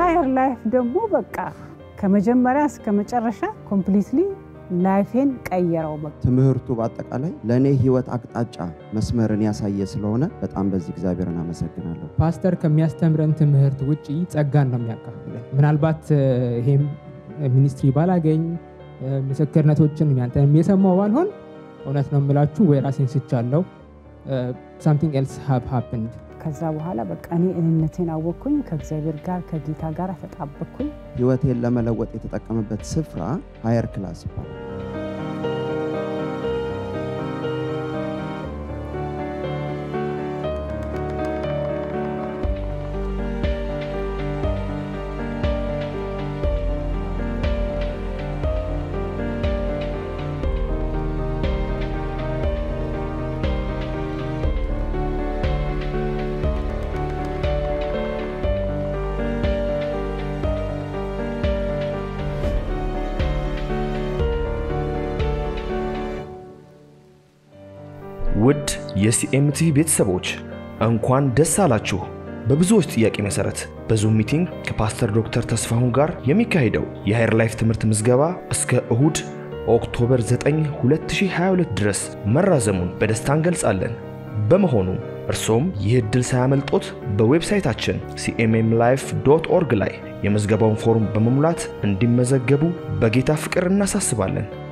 ሀየር ላይፍ ደግሞ በቃ ከመጀመሪያ እስከ መጨረሻ ኮምፕሊትሊ ላይፌን ቀየረው። በቃ ትምህርቱ በአጠቃላይ ለእኔ ህይወት አቅጣጫ መስመርን ያሳየ ስለሆነ በጣም በዚህ እግዚአብሔርን አመሰግናለሁ። ፓስተር ከሚያስተምረን ትምህርት ውጪ ጸጋን ነው የሚያካፍለን። ምናልባት እ፣ ይሄም ሚኒስትሪ ባላገኝ እ፣ ምስክርነቶችን ያንተንም የሰማው ባልሆን እውነት ነው የምላችሁ ወይ ራሴን ስቻለው ሳምቲንግ ኤልስ ሃቭ ሃፕንድ ከዛ በኋላ በቃ እኔ እኔነቴን አወቅኩኝ። ከእግዚአብሔር ጋር ከጌታ ጋር ተጣበቅኩኝ። ህይወቴን ለመለወጥ የተጠቀመበት ስፍራ ሀየር ክላስ ይባላል። ውድ የሲኤምቲቪ ቤተሰቦች እንኳን ደስ አላችሁ። በብዙዎች ጥያቄ መሰረት በዙም ሚቲንግ ከፓስተር ዶክተር ተስፋሁን ጋር የሚካሄደው የሃየር ላይፍ ትምህርት ምዝገባ እስከ እሁድ ኦክቶበር 9 2022 ድረስ መራዘሙን በደስታ እንገልጻለን። በመሆኑ እርሶም ይህ ዕድል ሳያመልጦት በዌብሳይታችን ሲኤምኤም ላይፍ ዶት ኦርግ ላይ የምዝገባውን ፎርም በመሙላት እንዲመዘገቡ በጌታ ፍቅር እናሳስባለን።